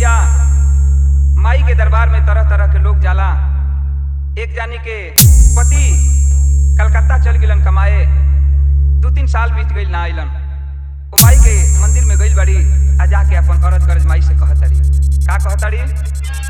भैया माई के दरबार में तरह तरह के लोग जाला एक जानी के पति कलकत्ता चल गिलन कमाए दू तीन साल बीत गई ना आइलन ओ माई के मंदिर में गइल बड़ी आ जाके अपन अरज गरज माई से कहतड़ी का कहतड़ी